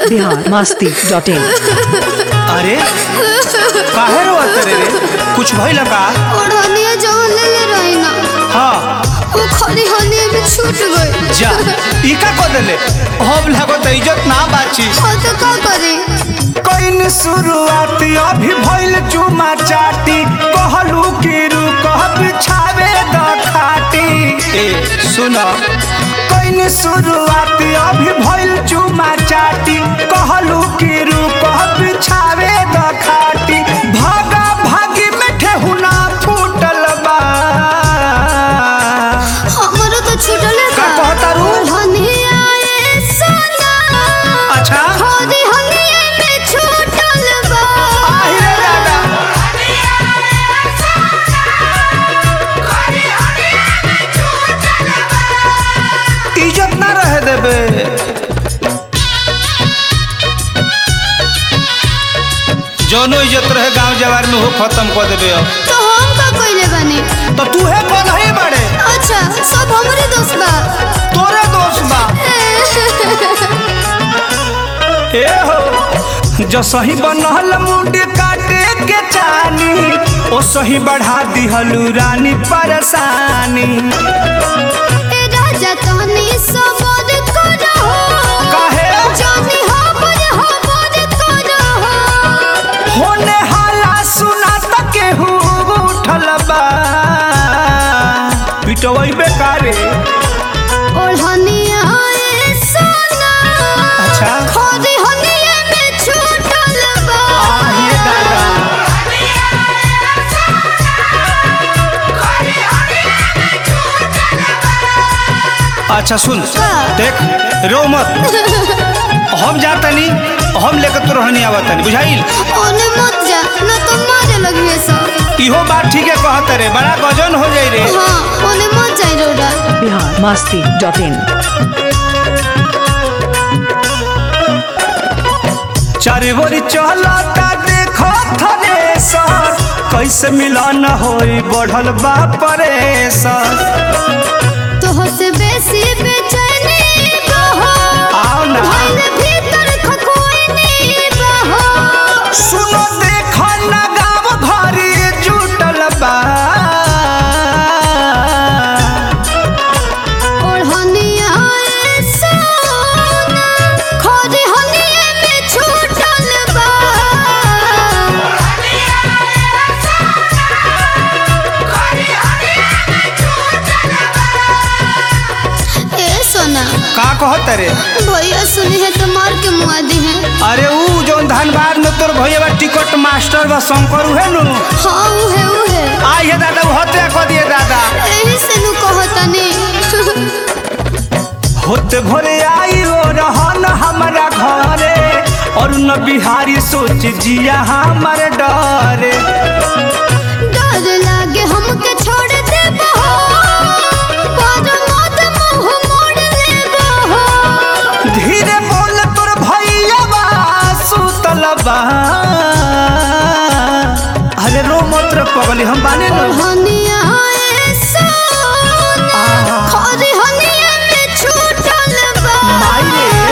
Bihar Masti dot in अरे काहे रोवत रे रे कुछ भइल का ओढ़निया जवन ले ले रही ना हाँ वो खड़ी हनिया में छूट गई जा ई का को देले अब लागत इज्जत ना बाची हाँ तो का करे कइन शुरुआत अभी भइल चुमा चाटी कहलू कि रुकह बिछावे द खाटी ए सुन कइन शुरुआत अभी भइल चुमा चाटी कहलू कि रुकह बिछावे द खाटी भागा भागी में ठेहुना फूटल बा हमारा तो छूटले का कहता रू? ओढ़निया ए सोना अच्छा खड़ी हनिया में छूटल बा आहिरे दादा इज्जत ना रहे देबे जौनो इज्जत रहे गांव जवार में हो खत्म कर देबे अब तो हम का कइले बानी तो तू है कौन है बड़े अच्छा सब हमरे दोस्त बा तोरे दोस्त बा ए हो जो सही बनल मुंड काटे के चानी ओ सही बढ़ा दिहलू रानी परेशानी ए राजा तहनी सबद करहो काहे जानी हमर हमर करहो होने हाला सुना त केहू उठल बा पिटवई बेकारे ओढ़निया ए सोना अच्छा खड़ी हनिया में छूटल बा आहिए दादा अच्छा सुन देख रो मत हम जातनी हम लेकर तो रहनी आवतनी बुझाइल ओने मत जा न तो मारे लगिए सब इहो बात ठीक है कहत रे बड़ा गजन हो जाई रे हाँ ओने मत जाई रोडा बिहार मस्ती डॉट इन चारे बोरी चलता देखो थने सर कैसे मिलन होई बढ़ल बा परेशान तोह से बेसी बेचैनी बहो आओ ना भइल भीतर खखोइनी बहो सुनो देखो ना गाँव घरी जुटल बा ओढ़निया ए सोना खड़ी हनिया में छूटल बा ए सोना का कहत रे भैया सुनी है तो मार के मुआ दी है अरे ऊ जो धनबाद में तोर भैया बा टिकट मास्टर बा शंकर उहे नु हाँ उहे उहे आई है दादा वो हत्या कर दिए दादा एही से नु कहतनी होते भोरे आई ओ रहन हमारा घरे और न बिहारी सोच जिया हमर डरे डर लागे हमके छोड़ दे बहो पर मत मुंह मोड़ ले बहो धीरे बोल तोर भैया बा सुतल बा अरे रो मत रे पगली हम बाने नु हनिया ए सोना आहा। खरी हनिया में छूटल बा माई रे।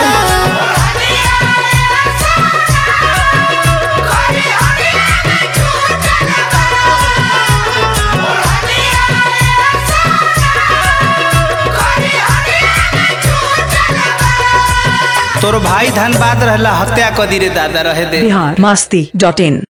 तोर भाई धनबाद रहला हत्या कर दी रे दादा रहे दे बिहार मस्ती डॉट इन